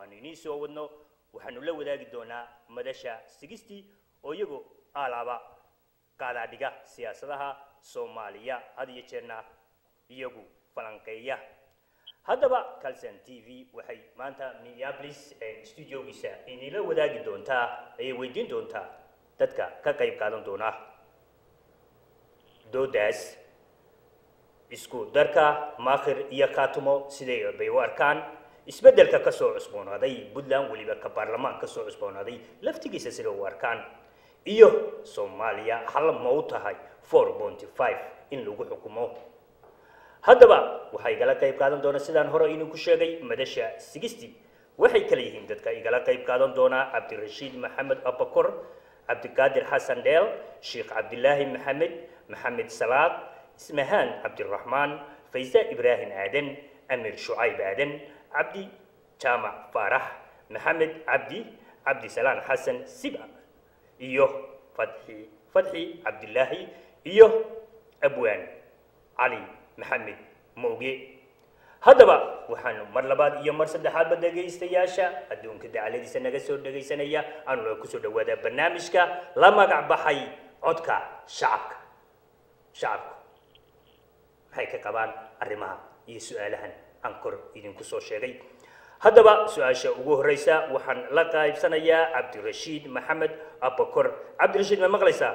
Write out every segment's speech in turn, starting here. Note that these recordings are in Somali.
aanu inii soo wadno waxaanu la wadaagi doonaa madasha sigistii oo iyagu alaaba qaadaadhiga siyaasadaha soomaaliya had iyo jeerna iyagu falanqeeya haddaba calson t v waxay maanta minneapolis studiogiisa inila wadaagi doontaa ayay weydiin doontaa dadka ka qayb qaadan doona doodaas isku darka maakhir iyo khaatumo siday bay u arkaan isbeddelka ka soo cusboonaaday puntland weliba ka baarlamaan ka soo cusboonaaday laftigiisa sida u arkaan iyo soomaaliya hal ma u tahay four ponty five in lagu xukumo haddaba waxaa igala qayb qaadan doona sidaan hore idinku sheegay madasha sigisti waxay kala yihiin dadka igala qayb qaadan doonaa cabdirashiid maxamed abakor cabdiqaadir xasan dheel sheekh cabdilaahi maxamed maxamed salaad ismahaan cabdiraxmaan faysa ibraahim aadan amir shucayb aadan cabdi jaamac faarax maxamed cabdi cabdisalaan xasan siba iyo fadxi fadxi cabdilaahi iyo abwaan cali maxamed mooge haddaba waxaanu mar labaad iyo mar saddexaadba dhegaystayaasha adduunka dacaladiisa naga soo dhegaysanaya aanuna kusoo dhawaadaa barnaamijka la magac baxay codka shacabka shacabku maxay ka qabaan arrimaha iyo su-aalahan aan kor idinku soo sheegay haddaba su-aasha ugu horeysa waxaan la qaybsanayaa cabdirashiid maxamed abakor cabdirashiid ma maqlaysaa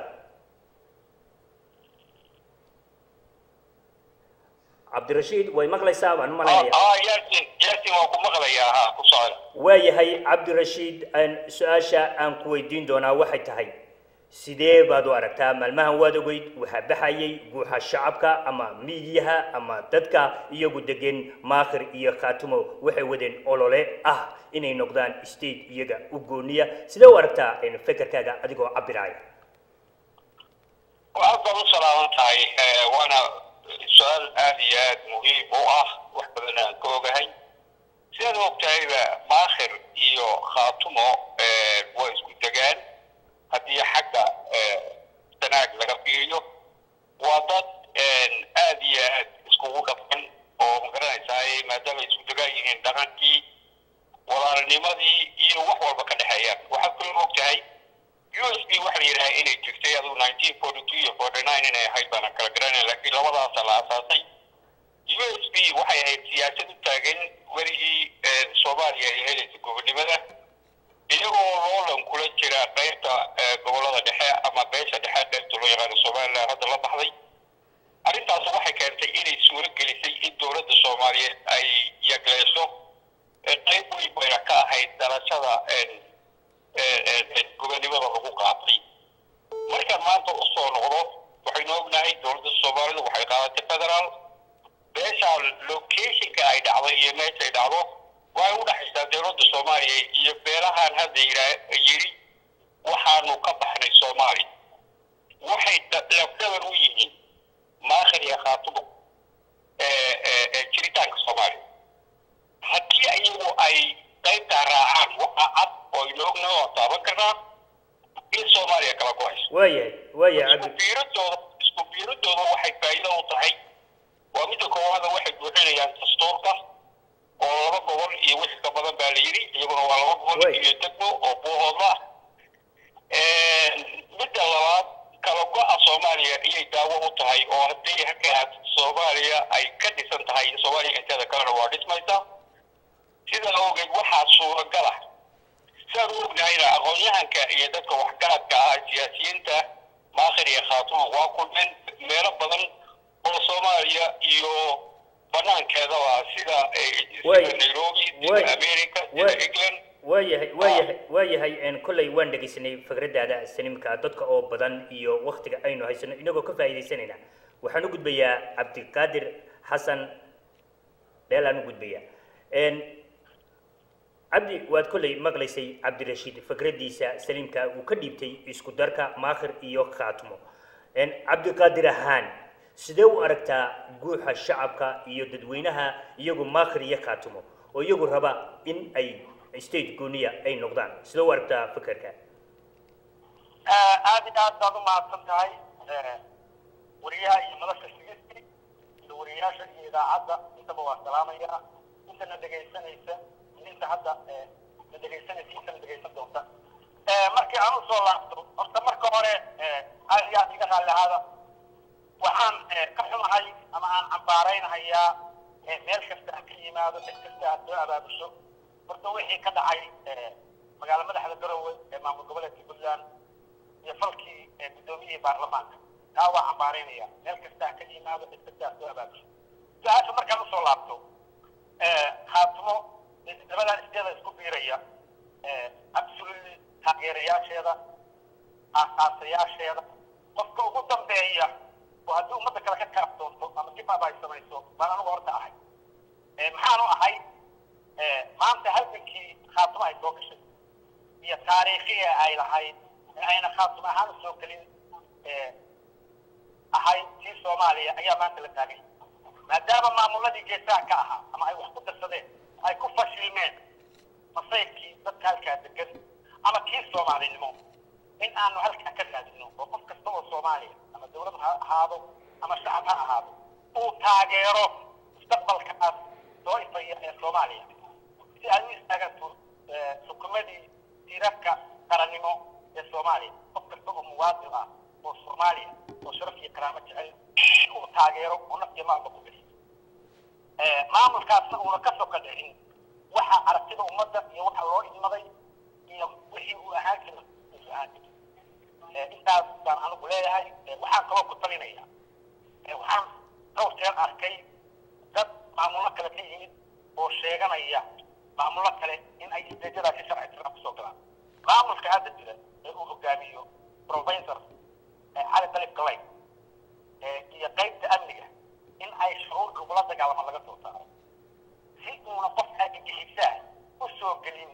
cabdirashiid way maqlaysaa baan u malaynaya yaasin yaasin waan ku maqlayaa ha ku socda waayahay cabdirashiid aan su-aasha aan ku weydiin doonaa waxay tahay sidee baad u aragtaa maalmahan waad ogeyd waxaa baxayay guuxa shacabka ama miidiyaha ama dadka iyagu degan maakhir iyo khaatumo waxay wadeen olole ah inay noqdaan state iyaga u gooniya sidee u aragtaa fekerkaaga adigoo cabiraya aad baad u salaaman tahay waana su-aal aad iyo aad muhiim u ah wax badan aan ka ogahay sidaad ogtahayba maakhir iyo khaatumo waa isku degaan haddii xagga sanaag laga fiiriyo waa dad aad iyo aad iskugu dhaqan oo magaranaysaa maadaama isku degaan yihiin dhaqankii walaalnimadii iyo wax walba ka dhexeeyaan waxaad kaloo ogtahay u s b waxa la yidhaha inay jirtay adigu nineteen forty two iyo forty nine inay ahayd baana kala garanaya laakiin labadaasa la asaasay u s b waxay ahayd siyaasad u taagan werigii soomaaliya ay helaysa gobonimada iyagoo loolan kula jira qaybta gobolada dhexe ama beesha dhexe qaybta loo yaqaano somaliland hadda la baxday arrintaas waxay keentay inay suuro gelisay in dowladda soomaaliyeed ay yagleeso qayb weyn bayna ka ahayd dhalashada gobonimada lagu qaatay markaan maanta u soo noqdo waxaynu ognahay dowladda soomaalidu waxay qaadatay federaal beesha locationka ay dhacday iyo meesha ay dhacdo waxay u dhexaysaa dowladda soomaaliya iyo beelahan hadda yidhaa yidhi waxaanu ka baxnay soomaaliya waxay lafdaban u yihiin maakhir iyo khaatumo jiritaanka soomaaliya haddii iyagu ay qaybtaa raacaan waxaa cad oo aynu ognahay oo taaban karnaa in soomaaliya kala go-ayso waayahay waayahay isku cabdi biiradooda isku biiradooda waxay faa'iido u tahay waa midda koowaada waxay buuxinayaan dastuurka oo laba gobol iyo wix ka badan baa la yidhi iyaguna waa laba gobol Way. iyo degmo oo buuhoodla ah midda labaad kala go-a soomaaliya iyay daawo u tahay oo haddii halkaa soomaaliya ay ka dhisan tahay soomaaliya inteeda kalena waa dhismaysa sidaa awgeed waxaa suuragal ah sidaan u ognahayna aqoon-yahanka iyo dadka waxgaradka ah siyaasiyiinta maakhir iyo khaatumo waa kulmeen meelo badan oo soomaaliya iyo banaankeedaba sida eh, Way. sida nairobi Way. sida america sida Way. england waayahay waayahay waayahay n kolley waan dhegaysanay fikradaada sinimka dadka oo badan iyo waktiga aynu haysano inagoo ka faa'iidaysanayna waxaan u gudbayaa cabdiqaadir xasan dheel aan u gudbayaa n cabdi waad kolley maqlaysay cabdirashiid fikradiisa saliimka uu ka dhiibtay isku darka maakhir iyo khaatmo n cabdiqaadir ahaan sidee u aragtaa guuxa shacabka iyo dadweynaha iyagu maakhir iyo khaatimo oo iyagu raba in ay state gooniya ay noqdaan sidee u aragtaa fikirka aad iyo aad baad u mahadsan tahay wariyaha iyo madasha sigisti iyo wariyayaasha iyo idaacadda intaba waa salaamaya intana dhegaysanaysa inta hadda la dhegaysanaysiisa la dhegaysan doonta markii aan usoo laabto horta marka hore aad iyo aad iga raalli ahaada waxaan ka xumahay ama aan cambaaraynahayaa meel kasta ha ka yimaado cid kasta aad soo abaabusho horta wixii ka dhacay magaalo madaxda garowe ee maamul goboleedka puntland iyo falkii guddoomiyihii baarlamaanka taa waa cambaaraynaya meel kasta ha ka yimaado cid kasta aad soo abaabusho su-aasha markaan usoo laabto khaatimo labadan isdeeda isku biiraya absolutely taageerayaasheeda aasaasayaasheeda qofka ugu dambeeya oo haddii ummadda kale ka kaaftoonto ama dibaba ay samayso baan anugu horta ahay maxaanu ahay maanta halgankii khaatimo ay soo gashay iyo taariikhii ay lahayd ayna khaatimo ahaan usoo gelin ahayd tii soomaaliya ayaa maanta la taagay maadaama maamuladii geesaha ka ahaa ama ay wax ku darsadeen ay ku fashilmeen masayrkii dadka halkaa degan ama kii soomaalinimo in aanu halkaa ka raadino oo qof kasta oo soomaaliya ama dawlad ha ahaado ama shacab ha ahaado uu taageero mustaqbalkaas soo ifaya ee soomaaliya si ay u istaagaan xukumadii tiirarka qarannimo ee soomaaliya qof kasta oo muwaadin ah oo soomaaliya oo sharaf iyo karaamo jecel uu taageero oo naf iyo maalba ku bixiyo maamulkaasna uuna ka soka dhicin waxa aragtida ummadda iyo waxa loo idmaday iyo wixii uu ahaan jira uu ahaan jira intaas baan anigu leeyahay waxaan kaloo ku talinaya waxaan dhowr jeer arkay dad maamullo kale ka yimid oo sheeganaya maamullo kale in ay isdeejadaa si sharci tiraa kusoo galaan maamulka hadda jira ee uu hogaamiyo professor cali dalib galay iyo qaybta amniga in ay shuruur lagula dagaalamo laga soo saaro si uuna qof argagixisaa u soo gelin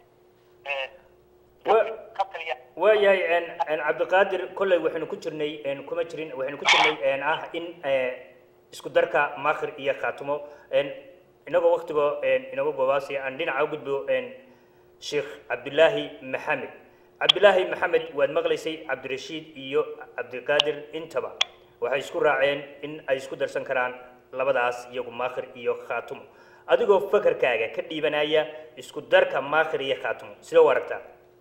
ka taliya waayahay cabdiqaadir kolley waxaynu ku jirnay kuma jirin waxaynu ku jirnay ah in isku darka maakhir iyo khaatimo inagoo waktigoo inaga goobaasaya aan dhinaca u gudbo sheekh cabdulaahi maxamed cabdulaahi maxamed waad maqlaysay cabdirashiid iyo cabdiqaadir intaba waxay isku raaceen in ay isku darsan karaan labadaas iyagu maakhir iyo khaatimo adigoo fakarkaaga ka dhiibanaya isku darka maakhir iyo khaatimo sidee u aragtaa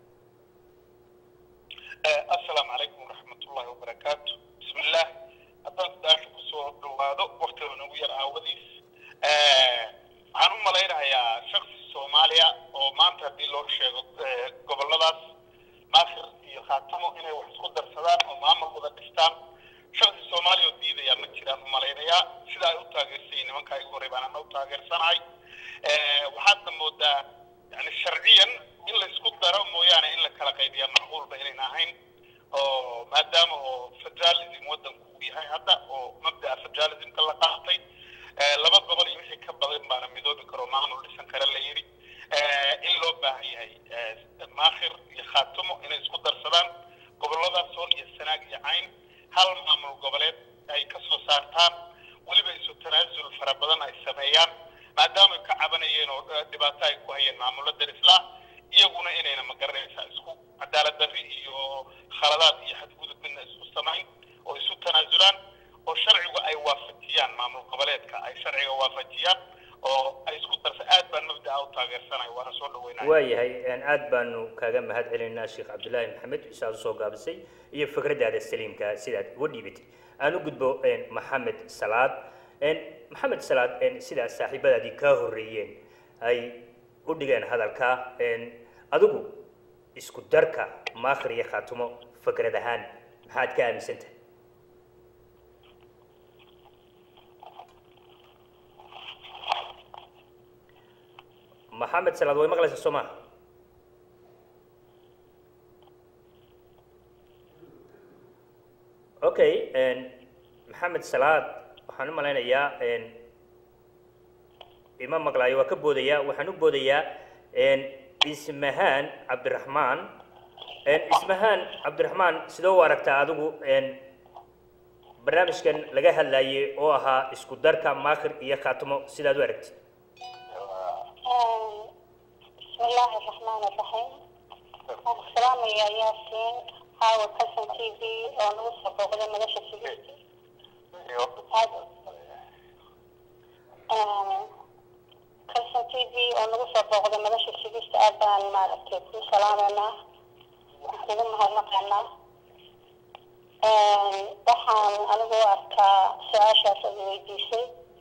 asalaamu calaykum waraxmatullahi wabarakaatu bismi illah haddaan su-aasha kusoo dhawaado waktiga nagu yar aawadiis waxaan u malaynayaa shaksi soomaaliya oo maanta haddii loo sheego goboladaas maakhir iyo khaatamo inay wax isku darsadaan oo maamul wada dhistaan shaksi soomaaliya oo diidayaa ma jiraan u malaynayaa sida ay u taageersay nimankaa igu horey baan ana u taageersanahay waxaadna moodaa yani sharciyan in la isku daro mooyaane in la kala qaybiyaa macquulba inayn ahayn oo maadaama oo federalism waddanku uu yahay hadda oo mabda'a federalismka la qaatay laba gobol iyo wixii ka badan baana midoobi karo maamul dhisan kare la yidhi in loo baahan yahay maakhir iyo khaatimo inay isku darsadaan goboladaas sool iyo sanaag iyo cayn hal maamul goboleed ay ka soo saartaan weliba isu tanaasul fara badan ay sameeyaan maadaama ay ka cabanayeen oo dhibaato ay ku hayeen maamulo darislah iyaguna inayna magaranaysaa isku cadaalad darri iyo khaladaad iyo xadgudub midna isku samayn oo isu tanaasulaan oo sharcigu ay waafajiyaan maamul goboleedka ay sharciga waafajiyaan oo ay isku darsa aad baan mabda'a u taageersanahay waana soo dhaweynaya waayahay aad baanu kaaga mahad celinaynaa sheekh cabdulaahi maxamed isaad usoo gaabisay iyo fikraddaada saliimka sidaad uga dhiibatay aan u gudbo maxamed salaad maxamed salaad sidaa saaxiibadaadii kaa horreeyeen ay u dhigeen hadalka adigu isku darka maakhir iyo khaatimo fikrad ahaan maxaad ka aaminsantahay maxamed salaad way maqlaysaa soo maha okay maxamed salaad waxaan u malaynayaa ima maqlaayo waa ka boodayaa waxaan u boodayaa ismahaan cabdiraxmaan ismahaan cabdiraxmaan sidoo u aragtaa adigu barnaamijkan laga hadlayay oo ahaa isku darka maakhir iyo khaatimo sidaad u aragtid بسم الله الرحمن الرحيم السلام يا ياسين هاو كسن تي في ونوصل بغدا مدشة سبيتي kalson t v oo nagu soo booqday madasha sigista aad baan maaragtay kuu salaameynaa waan kugu mahadnaqaynaa waxaan anigu u arkaa su-aashaas aad weydiisay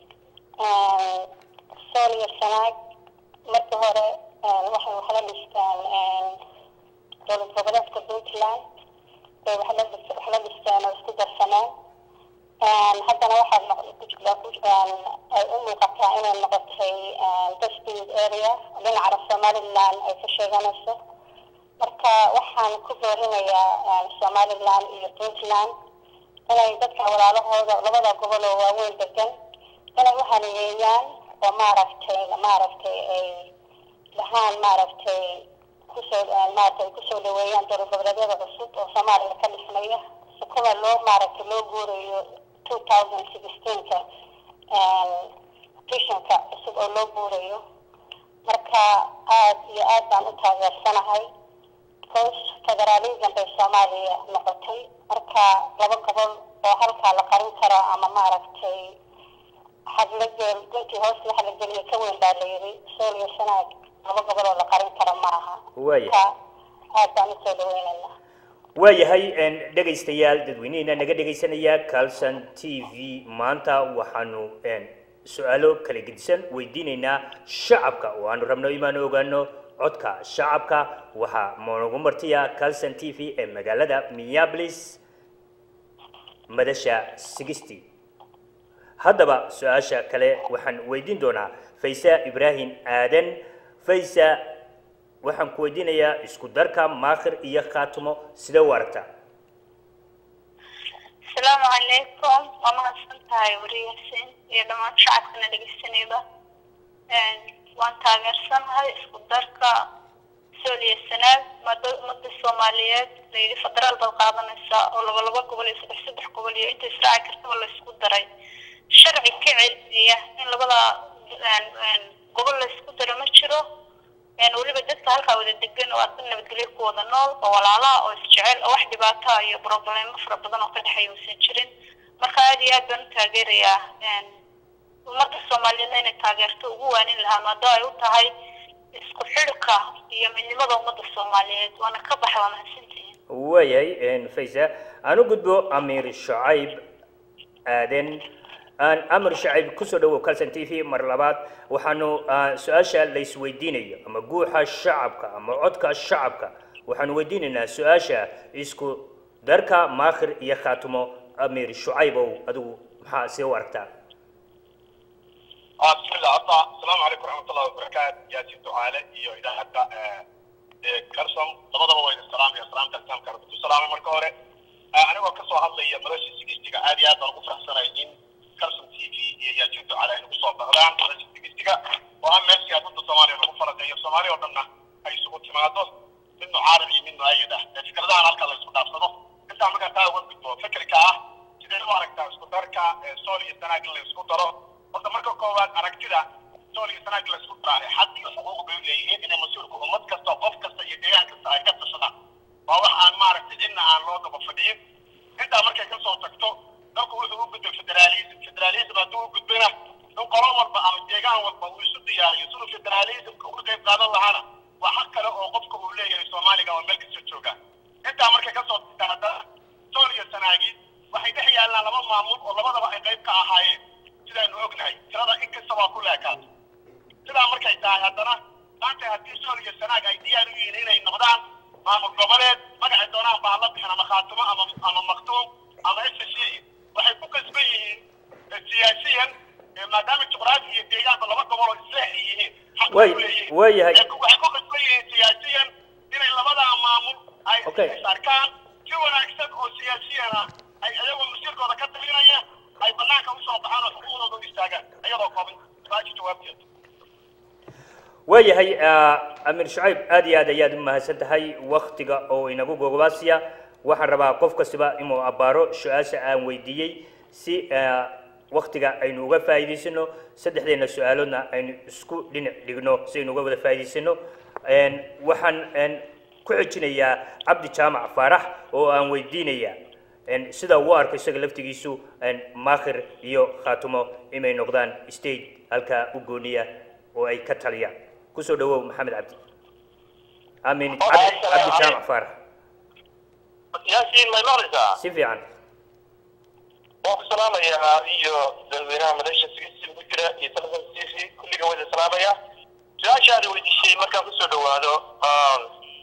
sool iyo sanaag marka hore waxay wax la dhistaan dowlad goboleedka puntland bay wax la dhis wax la dhisteen oo isku darsaneen haddana waxaad ay u muuqataa inay noqotay dusted area dhinaca somaliland ay ka sheeganayso marka waxaan ku boorinayaa somaliland iyo puntland inay dadka walaalahooda labada gobol oo waaweyn degan inay u haniyeeyaan oo maaragtay maaragtay ay dhahaan maaragtay kusoo maaragtay kusoo dhaweeyaan dowlad goboleedyada cusub oo soomaaliya ka dhismaya kuwa loo maaragtay loo guurayo two thousand sixteenka visionka cusub oo loo guurayo marka aad iyo aad baan u taageersanahay because federalism bay soomaaliya noqotay marka laba gobol oo halkaa la qarin karo ama maaragtay hadlagel guntii hoos waxa la geliya ka weyn baa la yidhi sool iyo sanaag laba gobol oo la qarin karo ma aha Waaya. marka aad baan usoo dhaweynaynaa waayahay een, dhegaystayaal dadweyneheena naga dhegaysanaya calson t v maanta waxaanu een, su-aalo kala gedisan weydiinaynaa shacabka oo aanu rabno imaanu ogaano codka shacabka waxaa noogu martiya calson t v ee magaalada minneapolis madasha sixty haddaba su-aasha kale waxaan weydiin doonaa faysa ibraahim aadan faysa waxaan ku weydiinayaa isku darka maakhir iyo khaatimo sidee u aragtaa asalaamu calaykum waa mahadsan tahay wariyaasin iyo dhammaan shacabkana dhegeysanayba waan taageersanahay isku darka sool iyo sanaag mada umada soomaaliyeed layidhi federaal baad qaadanaysaa oo laba laba gobol iyo saddex saddex gobol iyo inta israaci kartaba la isku daray sharci ka celiniya in labada gobol la isku daro ma jiro weliba dadka halkaa wada degan oo aadba nabadgelyo ku wada nool oo walaalaha oo isjecel oo wax dhibaata iyo problemo fara badan oo ka dhexeeya uusan jirin marka aad iyo aad baan u taageerayaa ummadda soomaaliyeedna inay taageerto ugu waanin lahaa maadoo ay u tahay isku xidhka iyo midnimada ummadda soomaaliyeed waana ka baxa waa mahadsantihiin waayahay faysa aan u gudbo amiir shacayb aadan aan amir shacayb kusoo dhawow calson t v mar labaad waxaanu ah, su-aasha la isweydiinayo ama guuxa shacabka ama codka shacabka waxaanu weydiinaynaa su-aasha isku darka maakhir iyo khaatimo amiir shucaybow adigu maxaa see u aragtaa آه بسم الله أطلع السلام عليكم ورحمة الله وبركاته يا سيد دعالة إيو إذا حتى كرسم لبضا وين السلام يا سلام تلتام كربت السلام مركورة أنا وكسو هذا هي مرشي سيجستيكا عادي هذا الغفرة سنة إن كرسم تي في يا سيد دعالة إنه بصوت بغلان مرشي سيجستيكا وأهم ماشي أدود الصومالي الغفرة زي الصومالي وقلنا أي سقوط تمادو منه عربي منه أي ده فكرة ده أنا أركض لسقوط أبصده أنت عمك تاول بدو فكرك أه sidee u aragtaa isku darka sool iyo sanaag in la isku daro horta marka koowaad aragtida sool iyo sanaag la isku daraa xad iyo xuquuq bay leeyihiin inay mas-uulka ummad kasta qof kasta iyo deegaan kasta ay ka tashadaan waa wax aan maaragtay cidna aan loo daba fadhiyin intaa markay ka soo tagto dalku wuxuu u gudbay federaalism federalism hadduu u gudbayna in qolo walba ama deegaan walba uu isu diyaariyo siduu federalismka uga qayb qaadan lahaana waa xaq kale oo qofka uu leeyahay soomaaliga oo meel kasta jooga intaa markay ka soo tagta haddana sool iyo sanaagi waxay dhex yaallaan laba maamul oo labadaba ay qayb ka ahaayeen sidaanu ognahay tirada in kasta waa ku leekaato sidaa markay tahay haddana maanta haddii sool iyo sanaag ay diyaar u yihiin inay noqdaan maamul goboleed magacay doonaan baa la bixin ama khaatimo ama ama maktuum ama s c waxay ku kasban yihiin eh, siyaasiyan eh, maadaama juqraafi iyo deegaanba laba gobol oo isleex ay yihiin xaq bay Way- u leeyihiin. waayahay. Eh, waxay ku kasban yihiin siyaasiyan inay labadaa maamul ay Okay. is arkaan si wanaagsan oo siyaasiyan ah ay ayagoo masiirkooda ka talinaya ay banaanka usoo baxaan oo xuquuqdooda u istaagaan ayadoo kooban su-aasha jawaabteeda waayahay ah, amiir shacayb aad iyo aad ayaad u mahadsan tahay waktiga oo inagu gogobaasiya waxaan rabaa qof kastaba inuu abbaaro su-aasha aan weydiiyey si ah, waktiga aynu uga faa'iidaysano saddexdeena su-aaloodna aynu isku dhinac dhigno si aynu uga wada faa'iidaysano Een, waxaan een, ku xejinayaa cabdi jaamac faarax oo aan weydiinaya een, sida uu u arko isaga laftigiisu een, maakhir iyo khaatumo inay noqdaan state halkaa u gooniya oo ay ka taliyaan kusoo dhawow maxamed cabdi amin Oh, cabdi assalaamu cabdi jaamac calaykum. faarax yaasiin may maqlaysaa si fiican waan ku salaamayaa iyo dadweynaha madasha sigisi ugu jira iyo telefon t v kulliga wada salaamaya su-aashaadi weydiisay markaan kusoo dhawaado um,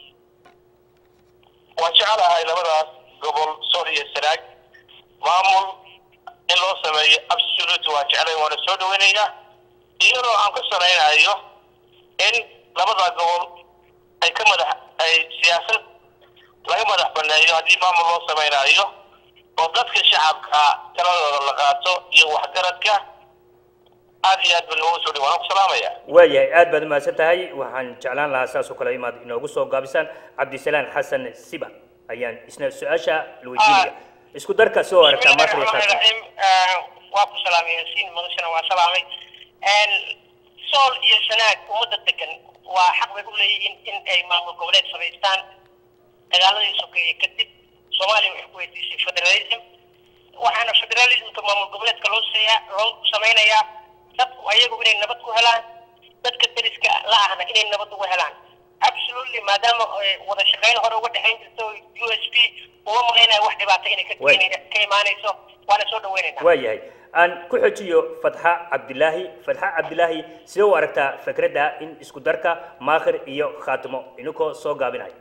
waan jecelahay labadaas gobol sool iyo sanaag maamul in loo sameeyo absolute waan jeclay waana soo dhaweynayaa iyadoo aan ku salaynayo in labada gobol ay ka madax ay siyaasad laga madax baneeyo haddii maamul loo samaynayo oo dadka shacabka taladooda la qaato iyo waxgaradka aad iyo aad ba noogu soo dhawaan ku salaamaya waayahay aad baad umahadsan tahay waxaan jeclaan lahaa saas oo kale imaad inoogu soo gaabisaan cabdisalaan xasan siba ayaan isna su-aasha la weydiinaya isku darka soo aragtaa maasri Bismillahirrahmanirrahim. waa ku salaamay yaasiin madashana waa salaamay sool iyo sanaag ummadda degan waa xaq bay u leeyihiin in ay maamul goboleed samaystaan dagaaladii sokeeye kadib soomaaliya waxay ku weydiisay federalism waxaana federalismka maamul goboleedka loo seeyaa loo samaynayaa dadku ayagu inay nabad ku helaan dadka deriska la ahna inay nabad ugu helaan absolutely maadaama eh, wada shaqayn hore uga dhexayn jirto u s p uma malaynaya wax dhibaato inay ka Way. inay ka imaanayso waana soo dhaweynaynaa waayahay aan ku xojiyo fatxa cabdilaahi fatxa cabdilaahi sidee u aragtaa fikradda in isku darka maakhir iyo khaatimo inkoo soo gaabinayo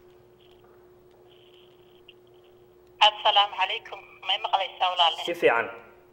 assalaamu calaykum may maqlaysaa walaale si fiican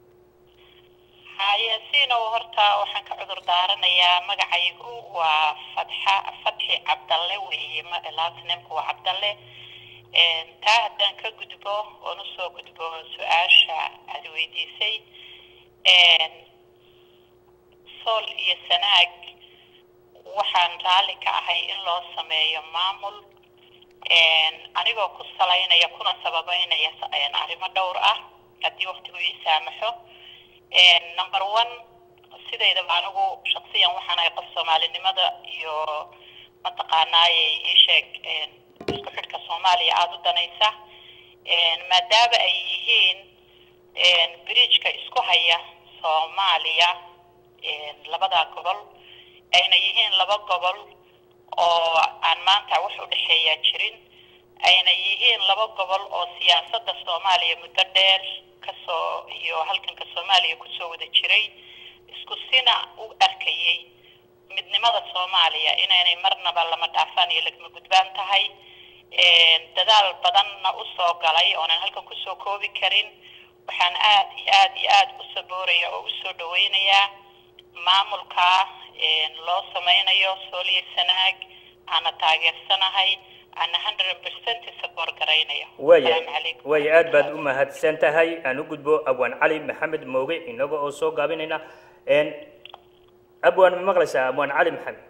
hayaasiinow horta waxaan ka cudur daaranayaa magacaygu waa fatxa fatxi cabdalle weeye ma- last nameka waa cabdalle Een, taa haddaan ka gudbo oon usoo gudbo su-aasha aad weydiisay Een, sool iyo sanaag waxaan raalli ka ahay in loo sameeyo maamul Een, anigoo ku salaynaya kuna sababeynaya s- een, arrimo dhowr ah haddii waqtigu ii saamaxo Een, number one sidaydaba anigu shaksiyan waxaan ahay qof soomaalinimada iyo mataqaanaaye ii sheeg een, isku xidhka soomaaliya aada u danaysa Een, maadaama ay yihiin een, bridgeka isku haya soomaaliya een, labada gobol ayna yihiin laba gobol oo aan maanta wax u dhexeeya jirin ayna yihiin laba gobol oo siyaasadda soomaaliya muddo dheer kasoo iyo halkanka soomaaliya kusoo wada jiray isku sina u arkayay midnimada soomaaliya inaynay marnaba lama dhaafaan iyo lagama gudbaan tahay Een, dadaal badanna usoo galay oonan halkan kusoo koobi karin waxaan aad iyo aad iyo aad u sabooraya oo usoo dhaweynayaa maamulka een, loo sameynayo sooliyo sanaag aana taageersanahay aana hundred percent support garaynayo waaya Asalaamu calaykum. waaya aad baad u mahadsan tahay aan u gudbo abwaan cali maxamed mooge inaga oo soo gaabinayna Een, abwaan ma maqlaysaa abwaan cali maxamed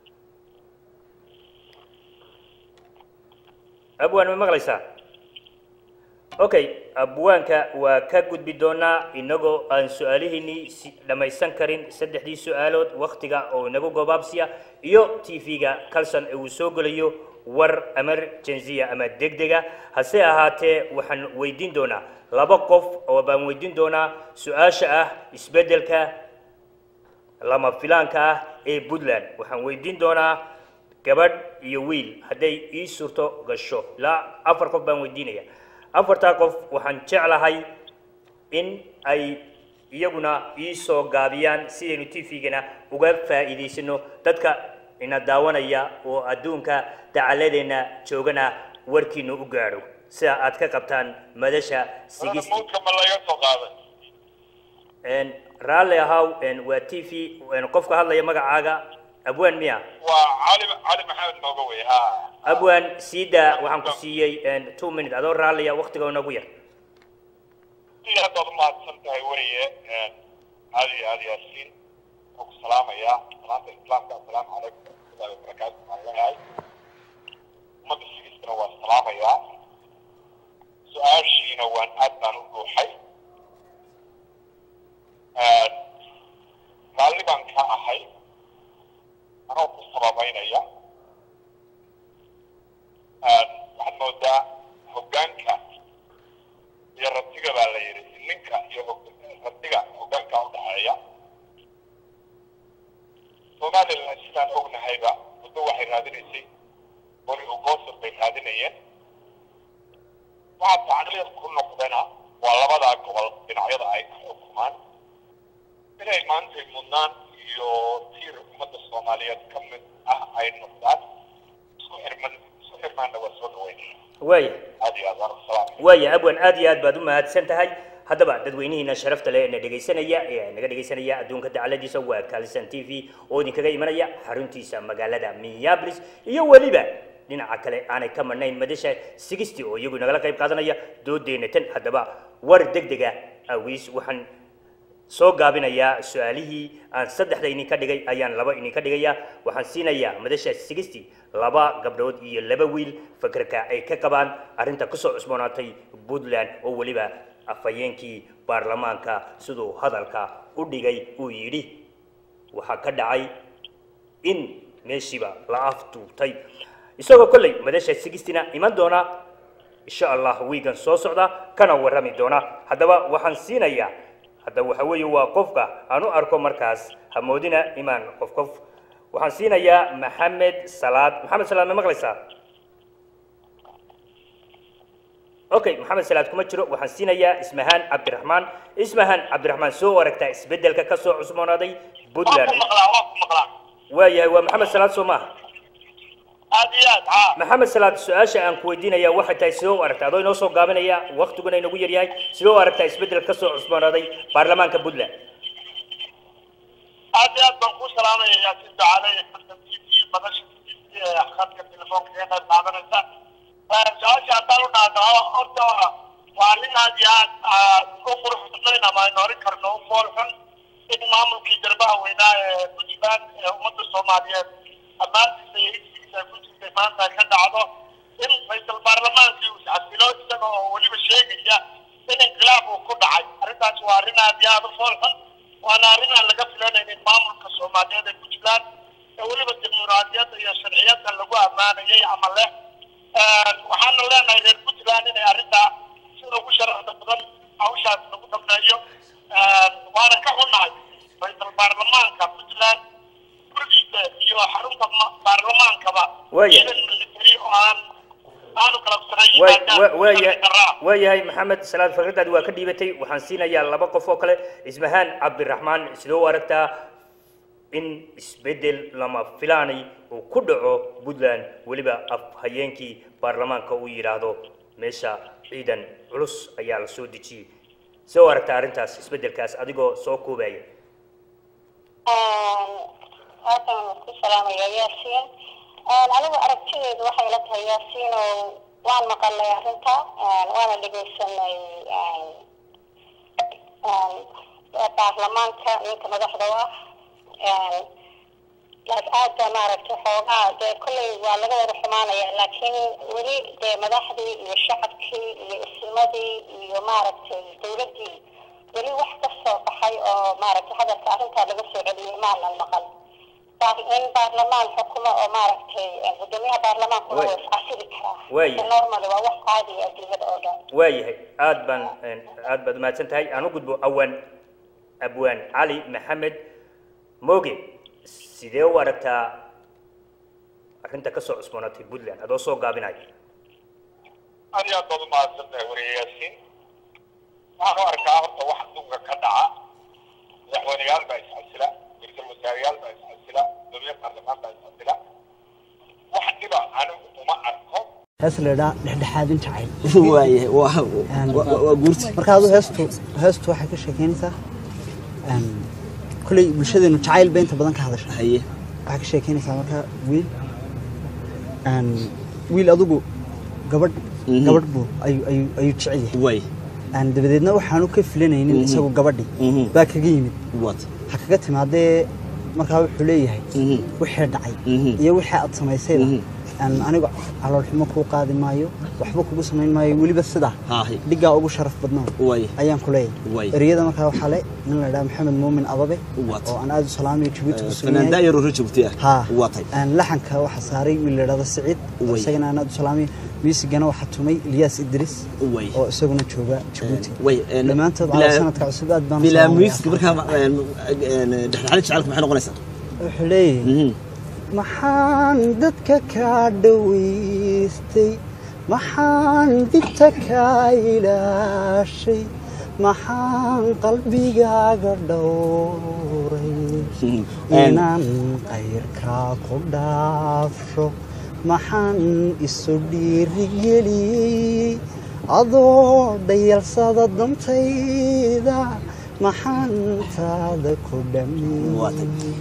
abwaan ma maqlaysaa okay abwaanka waa ka gudbi doonaa inagoo aan su-aalihiinii si dhammaysan karin saddexdii su-aalood waktiga oo inagu gobaabsiya iyo t v-ga kalson ee uu soo gelayo war emergency ama degdega hase ahaatee waxaan weydiin doonaa laba qof oo baan weydiin doonaa su-aasha ah isbeddelka lama filaanka ah ee puntland waxaan weydiin doonaa gabadh iyo wiil hadday ii suurto gasho ilaa afar qof baan weydiinaya afartaa qof waxaan jeclahay in ay iyaguna ii soo gaabiyaan sidaynu t v-gana uga faa'iidaysano dadka ina daawanaya oo adduunka dacaladeenna joogana warkiinu u gaadho sida aad ka qabtaan madasha sigisti muudka ma laga soo qaaday Een, raalli ahaw een, waa t v een, qofka hadlaya magacaaga abwaan miya waa cali cali maxamed nooga wey ha abwaan siida waxaan ku siiyey een, two minute adoo raalliya waktiga inagu yar aad baad umahadsan tahay weriye aad iyo aad yaasiin oo ku salaamaya salaanta islaamka assalaamu calaykum waraxmatullahi wabarakaatu waxaan leeyahay ummadda sigistana waa salaamayaa su-aashiina waan aad baan u dhuuxay raalli baan ka ahay anoo ku sababeynaya waxaad moodaa hoggaanka iyo ratiga baa la yidhi ninka iyo hog- ratiga hoggaanka udhaxeeya soomaaliya waaya aad iyo aad waan ku salaamay waaya abwan aad iyo aad baad u mahadsan tahay haddaba dadweynihiina sharafta leh ee na dhegaysanaya ee naga dhegaysanaya adduunka dacaladiisa waa kalisan t v oo idinkaga imanaya xaruntiisa magaalada minneapolis iyo weliba dhinaca kale aanay ka marnayn madasha sigisti oo iyagu nagala qayb qaadanaya doodeena tan haddaba war degdega awiis waxaan soo gaabinayaa su-aalihii aan saddexda idinka dhigay ayaan laba idinka dhigayaa waxaan siinayaa madasha sigisti laba gabdhood iyo laba wiil fakerka ay ka qabaan arrinta kusoo cusboonaatay puntland oo weliba afhayeenkii baarlamaanka siduu hadalka u dhigay uu yidhi waxaa ka dhacay in meeshiiba la afduubtay isagoo kolley madasha sigistina iman doona insha allah wiigan soo socda kana warrami doona haddaba waxaan siinayaa hadda waxa weeye waa qofka aan u arko markaas hamoodina imaan qof qof waxaan siinayaa maxamed salaad maxamed salaad ma maqlaysaa okay maxamed salaad kuma jiro waxaan siinayaa ismahaan cabdiraxmaan ismahaan cabdiraxmaan soo aragtaa isbeddelka ka soo cusboonaaday waan puntland ku maqlaa waan ku maqlaa waayahay waa maxamed salaad soo maaha aad iyo aad haa maxamed salaad su-aasha aan ku weydiinaya waxay tahay sidoo u aragtaa adoo inoo soo gaabinaya waktiguna inagu yaryahay sidoo u aragtaa isbeddel ka soo cusboonaaday baarlamaanka puntland aad iyo aad baan ku salaamaya yaasiin ducaale iyo xasan t v madasha t v ee khadka telefoonka ka qayb qaadanaysa su-aasha haddaan u dhaadhaco horta waa arrin aad iyo aad aad u qurux badnayn ama aynu oran karno u fool xun in maamulkii garbaha weynaa ee puntland ee ummadda soomaaliyeed ammaantiisa iyo higsigiisa ay ku jirtay maanta ay ka dhacdo in raysal baarlamaankii uu isxasilo isaga oo weliba sheegaya in inqilaab uu ku dhacay arrintaas waa arrin aad iyo aad u fool xun waana arrin aan laga filanaynin maamulka soomaaliyeed ee puntland ee weliba dimuqraadiyadda iyo sharciyadda lagu ammaanayay ama leh waxaana leenahay reer puntland inay arrintaa sida ugu sharafta badan hawshaas lagu dhameeyo waana ka xunnahay raysal baarlamaanka puntland gurigiisa iyo xarunta ma- baarlamaankaba Waaya. ciidan military oo aan aanu kalabsanayn waay yimaadaan wa- waayahay sharci darraa. waayahay maxamed salaad fakradaadi waa ka dhiibatay waxaan siinayaa laba qof oo kale ismahaan cabdiraxmaan sidoo u aragtaa in isbeddel lama filaanay uu ku dhaco puntland weliba afhayeenkii baarlamaanka uu yidhaahdo meesha ciidan culus ayaa la soo dejiyey sidoo u aragtaa arrintaas isbeddelkaas adigoo soo koobaya halkan ku salaamaya yaasiin anigu aragtideedu waxay la tahay yaasiin oo waan maqalnay arrinta waana dhegeysanay baarlamaanka ninka madaxda u ah laas aad baa maaragtay xoogaa dee kolley waa laga wada xumaanaya laakiin weli dee madaxdii iyo shacabkii iyo ismadii iyo maaragtay dowladdii weli wax ka soo baxay oo maaragtay hadalka arrintaa laga soo celiyey maanan maqal Baar- in baarlamaan xukumo oo maaragtay gudoomiyaha baarlamaankuna Way. waa iscasili karaa Way. normal waa wax caadi ah adduunyada oo dhan waayahay aad baan aad baad umahadsan tahay aan u gudbo awaan abwaan cali maxamed moge sidee u aragtaa arrinta ka soo cusboonaatay puntland adoo soo gaabinaya aad iyo aad baad umahadsan tahay wariye yaasiin waxaan u arkaa horta wax adduunka ka dhaca madaxweyneyaal baa isxasila ra-iisul wasaareyaal baa isxasila gudoomiye baarlamaan baa isxasila wax dhiba anigu uma arko hees la idhaa dhexdhexaadin jacayl waayahay waa waa- waa guurti marka adu heestu heestu waxay ka sheekeynaysaa een, kolley bulshadeenu jacayl bay inta badan ka hadasha haye waxay ka sheekeynaysaa marka wiil een, wiil adugu gabadh Mhm. gabadh buu ayuu ayuu ayuu jecel yahay waay Een, dabadeedna waxaanu ka filanaynin Mhm. isagu gabadhii Mhm. baa kaga yimid wat ha kaga timaadee markaa wuxuu leeyahay Mhm. wixii dhacay Mhm. iyo wixii aad samaysayba Mhm. een, anigu caloolxumo kuu qaadi maayo waxba kugu samayn maayo weliba sidaa haahi dhigaa ugu sharaf badnaa waay ayaan ku Way. leeyahay ereyada markaa waxaa le nin la dhaha maxamed muumin ababe What? oo aan aad u salaamayo jabuuti ku sugan fanaan yahay daayar oo joogti ah ha watay Een, laxanka waxaa saaray wiil la dhahdo siciid oo Way. isagana aan aad u salaamayo miisigana waxaa tumay ilyaas idris way oo isaguna jooga jabuuti way een, dhammaantood bilaa- cala sanadka cusub aad baan u bilaa salaamayaa. music markaa een, een, dhexdhexaadin jacaylku maxay noqonaysaa wuxuu leeyahay Mhm. maxaan dadka kaa dhawaystay maxaan dibta kaa ilaashay maxaan qalbigaaga dhowray Een, inaan qayrkaa ku dhaafsho maxaan isu dhiirigeliyey adoo dhayalsada dantayda maxaan taada ku dhammeeyey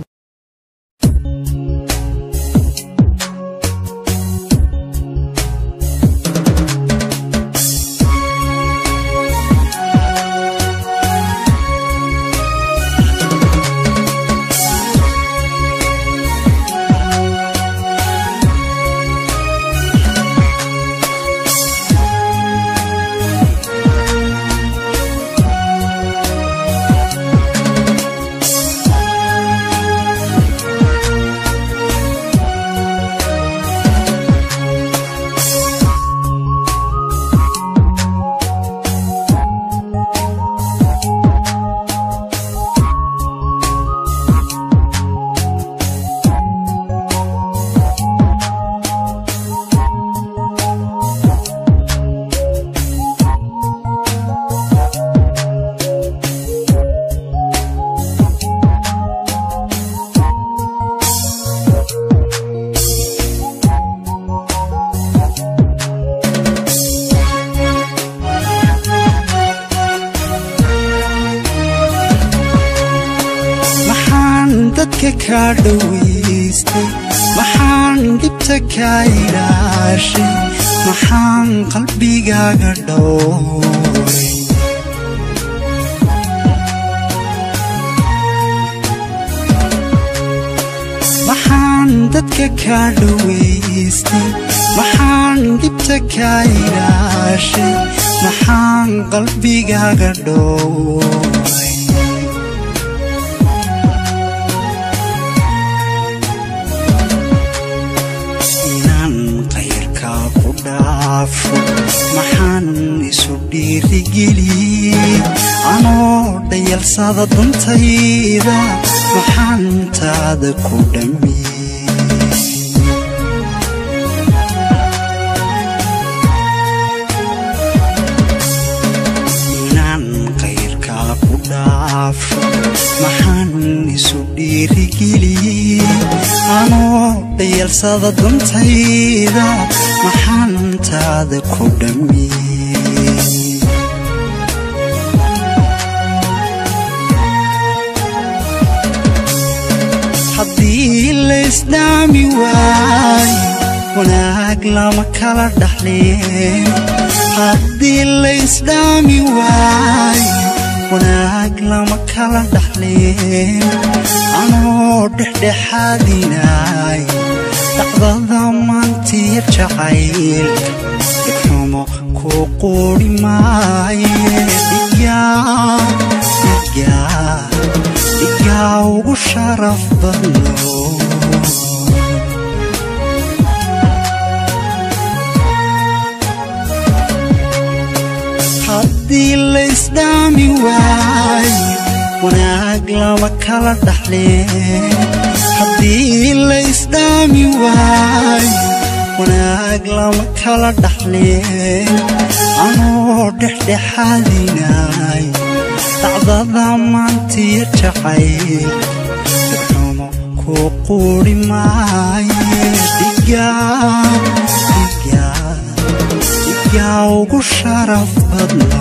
maxaan dadka kaa dhowaystay maxaan dhibta kaa ilaashay maxaan qalbigaaga dhowray maxaan dadka kaa dhowaystay maxaan dhibta kaa ilaashay maxaan qalbigaaga dhowray inaan qayrkaa ku dhaafo maxaan isu dhiirigeliyey anoo dhayalsada dantayda maxaan taada ku dhammiyey inaan qayrkaa ku dhaafo maxaan isu dhiirigeliyey anoo dhayalsada dantayda maxaan taada ku dhammiyey haddii laysdhaami waayo wanaag lama kala dhaxleen haddii laysdhaami waayo wanaag lama kala dhaxleen anoo dhexdhexaadinay dhacdada maantiya jacaylka dhigxumo ku quudhi maaye dhigaa dhigaa dhigaa ugu sharaf badno haddii laysdhaami waayo wanaag lama kala dhaxleen haddii laysdhaami waayo wanaag lama kala dhaxleen anoo dhexdhexaadinay dhacdada maantiya jacayl dhigxumo ku quudhi maaye dhigaa dhigaa dhigaa ugu sharaf badno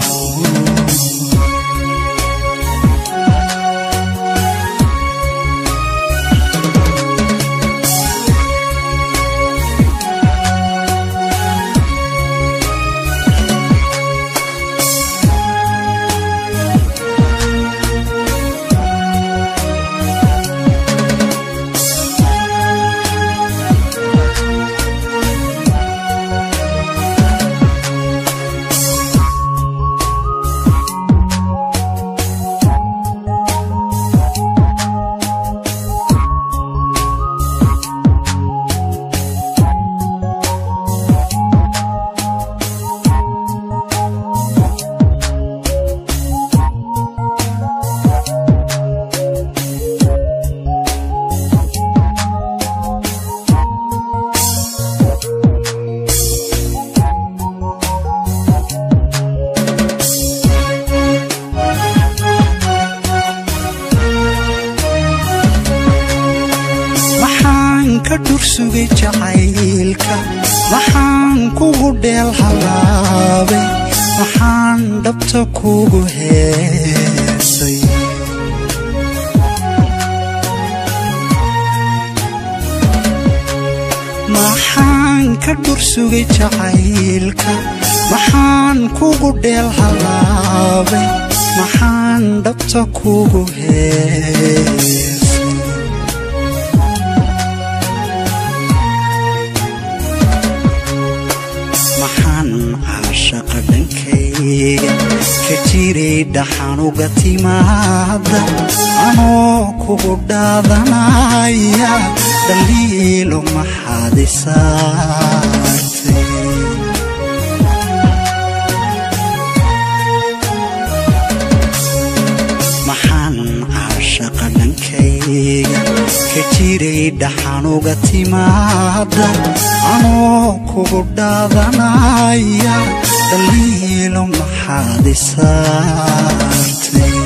maxaan ka dhursugay jacaylka dheel halaabay maxaan dhabta kugu heesay maxaan ka dhursugay jacaylka maxaan kugu dheel halaabay maxaan dhabta kugu heesay maxaan caashaqa dhankayga ka jiray dhaxanuga timaada anoo kugu dhaadanaya dhaliilo maxaad isaartay maxaan caashaqa dhankayga ka jiray dhaxanuga timaada anoo kugu dhaadanaya dhaliilo maxaad isaartay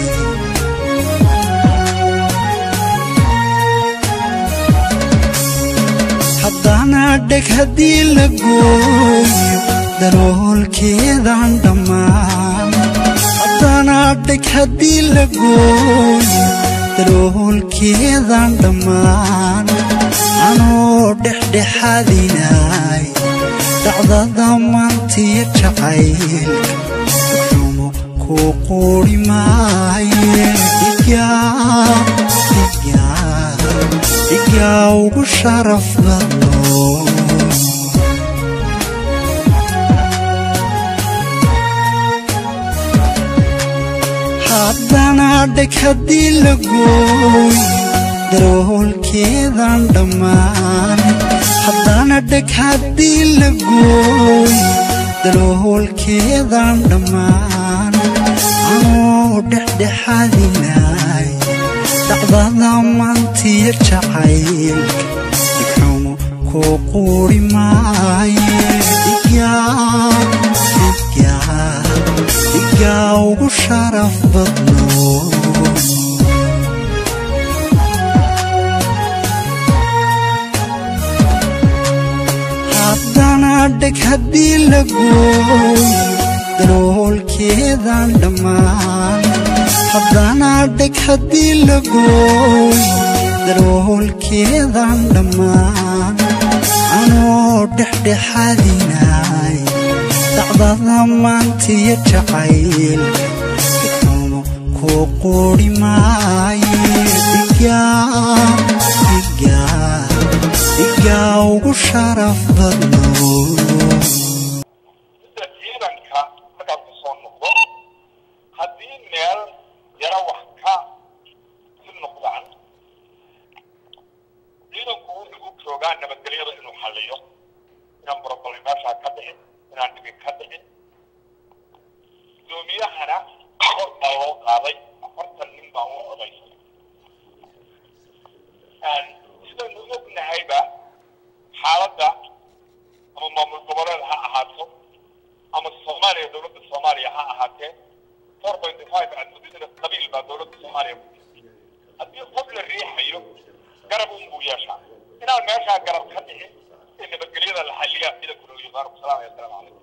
haddana dheg haddii la gooyo daloolkeedaan dhammaan haddana dheg haddii la gooyo daloolkeedaan dhammaan anoo dhexdhexaadinay dhacdada maantiya jacaylka xumo kuu quuri maaye dhigaa dhigaa dhigaa ugu sharaf badno haddana dheg haddii la gooyo daroolkeedaan dhammaan haddana dheg haddii la gooyo daroolkeedaan dhammaan anoo dhexdhexaadinay dhacdada maantiya jacaylka dhigxumo kuu quuri maaye dhigaa dhigaa dhigaa ugu sharaf badno haddana dheg haddii la gooyo daloolkeedaan dhammaan haddana dheg haddii la gooyo daloolkeedaan dhammaan anoo dhexdhexaadinay dhacdada maantiya jacaylka xumo kuu quuri maaye dhigaa dhigaa dhigaa ugu sharaf badno sida ciidanka markaad ku soo noqdo haddii meel yaro wax ka si noqdaan ciidanku wuxuu u joogaa nabadgelyada inuu xalliyo inaan broblem meeshaa ka dhicin inaan dhibin ka dhicin gudoomiyahana kor baa loo qaaday afartan nin baa u codaysay sidaynu ognahayba xaaladda ama maamul goboleed ha ahaato ama soomaaliya dowladda soomaaliya ha ahaatee four point five admudidina qabiil baa dowladda soomaaliya ku jirta haddii qof la riixayo garab un buu yeeshaa inaan meeshaa garab ka dhicin ee nabadgelyada la xalliyaa ciidanku noo yimaano salaam assalaamu calaykum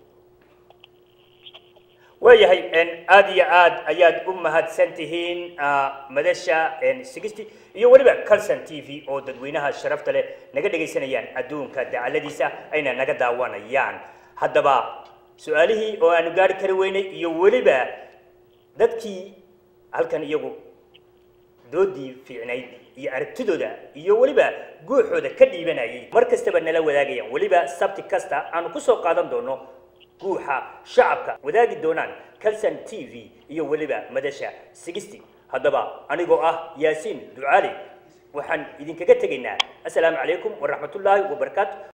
waayahay aad iyo aad ayaad u mahadsan tihiin madasha sigisti iyo weliba calson t v oo dadweynaha sharafta leh naga dhegaysanayaan adduunka dacaladiisa ayna naga daawanayaan haddaba su-aalihii oo aanu gaari kari weynay iyo weliba dadkii halkan iyagu doodii fiicnayd iyo aragtidooda iyo weliba guuxooda ka dhiibanayay mar kastaba nala wadaagayaan weliba sabti kasta aanu kusoo qaadan doono guuxa shacabka wadaagi doonaan calson t v iyo weliba madasha sigisti haddaba anigoo ah yaasiin ducaali waxaan idinkaga tegaynaa assalaamu calaykum waraxmatullaahi wabarakaatu